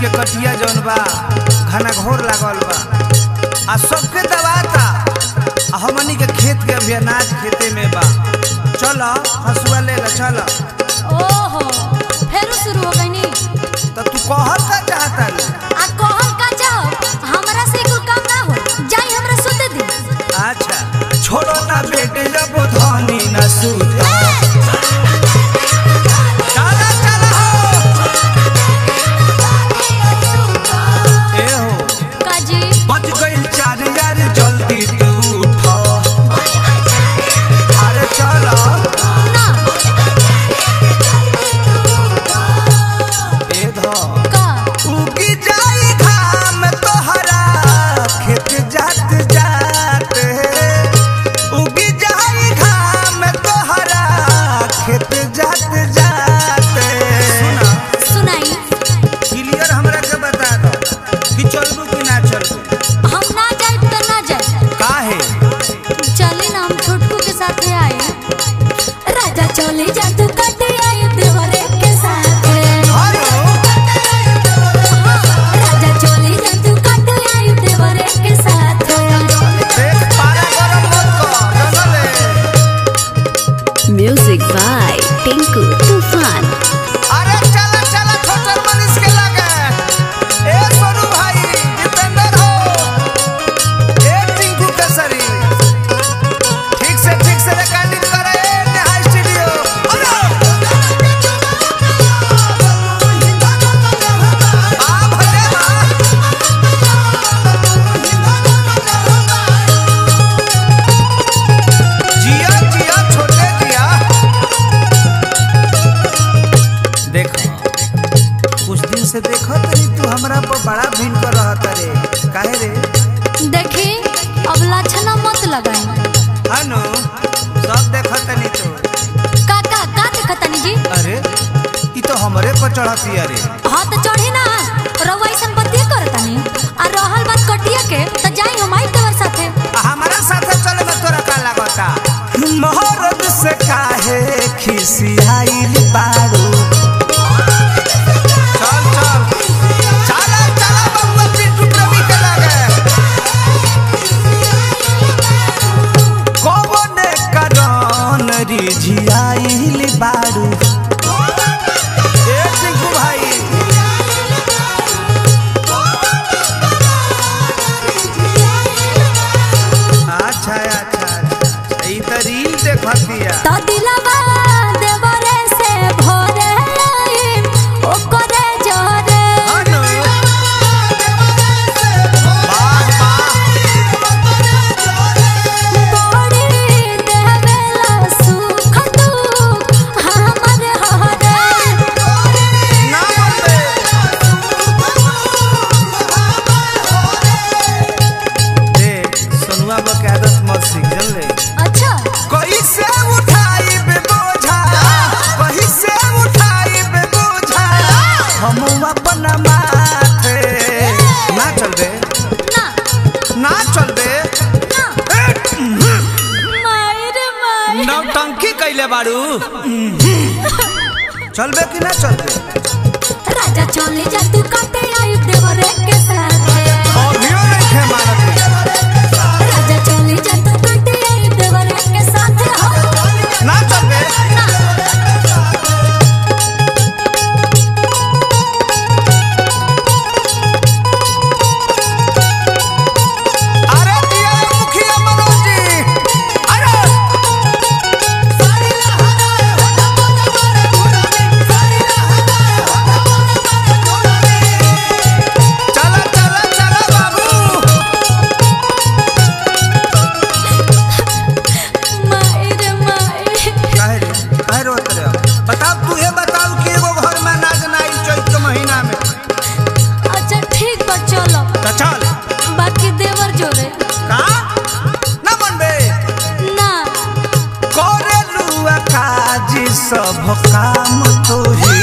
के कटिया जौन बा घना घोर लागल बा आ सबके दबाता आ हमनी के खेत के अभी अनाज खेते में बा चल हसुआ ले ला चल ओहो फेरू शुरू हो गईनी तो तू कहल का चाहता रे आ कहल का जाओ हमरा से कुल काम ना हो जाई हमरा सुते दी अच्छा छोड़ो ना बेटे जब धनी न सूत चला चला हो ए हो काजी बच गइल चार यार जल्दी तू उठो अरे चलो ना ए धो का उगी जाई घाम तोहरा खेत जात जात उगी जाई घाम तोहरा खेत जात जात सुना सुनाई क्लियर हमरा के बता दो कि चलबू कि ना चलबू हम ना जाए तो ना जाए काहे चले ना हम छोटकू के साथ आए राजा चले जा तू कटे आए देवरे के साथ हेलो राजा चले जा तू कटे आए देवरे के साथ देख पारा गरम मत कर जानले Music by Tinku Tufan. अरे चला चला छोटर मनीष के लगे ए सोनू भाई दीपेंद्र हो ए टिंकू केसरी ठीक से ठीक से रिकॉर्डिंग करे ए नेहा स्टूडियो अरे आ भले बा जिया जिया छोटे जिया देखो कुछ दिन से देखो तनी तू हमरा पर बड़ा भीड़ कर रहा रे काहे रे देखी अब लाछना मत लगाई हानो सब देखो तनी तो का का का देखतनी जी अरे ई तो हमरे पर चढ़ती अरे हाँ तो चढ़ी ना रउआ ऐसन बतिया करतनी आ रहल बात कटिया के तो जाई हम आई तोर साथे आ हमारा साथे चले में तोरा का लागता मोहरत से काहे खिसियाइल बाड़ू चल चल चला चला बबुआ पिंटू प्रवी के लगे कौने करन रिझियाइल बाड़ू ए टिंकू भाई अच्छा अच्छा अच्छा ई त रील देखतिया तो दिलवा देवरे से भोरे आई ओकरे जोरे हानो वाह वाह बड़ी देवेला सुख दुख हमर हरे ना बोलबे देख सोनुआ बा के आदत मत सीख जानले अच्छा कैसे उठाई बे बोझा कैसे उठाई बे बोझा हम अपन माथे ना चल बे ना ना चल बे ना मायर मायर नौटंकी कैले बाड़ू चलबे कि ना चलबे राजा चले जा तू काटे आई देवरे के साथ अभियो नहीं थे मारत राजा चले जा तू काटे आई देवरे के साथ हो ना चलबे अरे दिया रे मुखिया मनोज जी अरे चला चला चला बाबू मायर मायर काहे रे काहे रोत रे बताओ तू ये बताओ कि एगो घर में नाच नाई चैत के महीना में अच्छा ठीक बा चलो तो चल बाकी देवर जोरे का ना मनबे ना करे लुआ काजी सब काम तो ही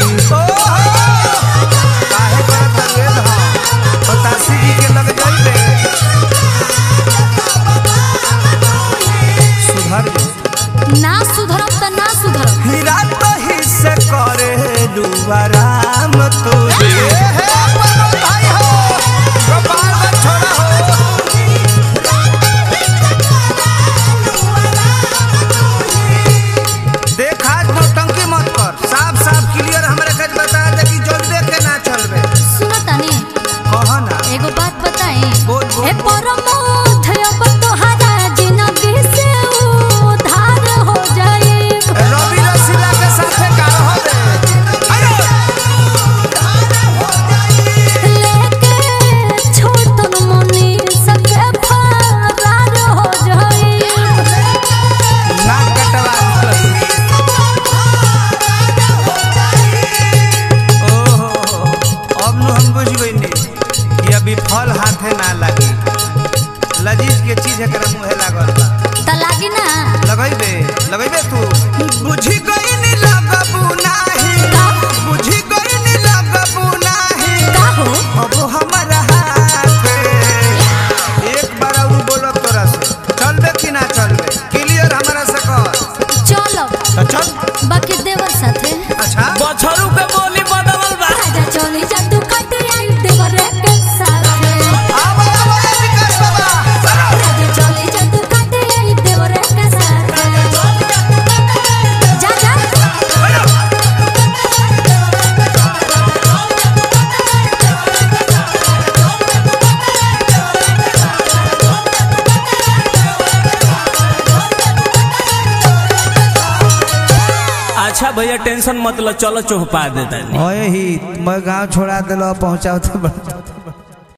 काहे करत रे धा बतासी जी के लग जाइबे सुधर जो। ना सुधरम त ना सुधरम हीरा तो ही से करे लुआ राम तो ही हाथे ना लगी लजीज के चीज एकरा मुहे लागल बा त लागी ना लगैबे लगैबे तू बुझी गई नी लगबू नाही का बुझी गई नी लगबू नाही का हो अब हमारा हाथ एक बार और बोलो तोरा से चलबे कि ना चलबे क्लियर हमारा से कर चलो तो चल बाकी देवर साथे अच्छा बछरू के बोली बदलल बा राजा चले जादू काटे आई देवर के साथे आवा आवा विकास बाबा राजा चले जादू काटे आई देवर के साथे जा जा अच्छा भैया टेंशन मत लो चलो चौपा देता ओए ही मैं गांव छोड़ा दिलो पहुंचाओ तो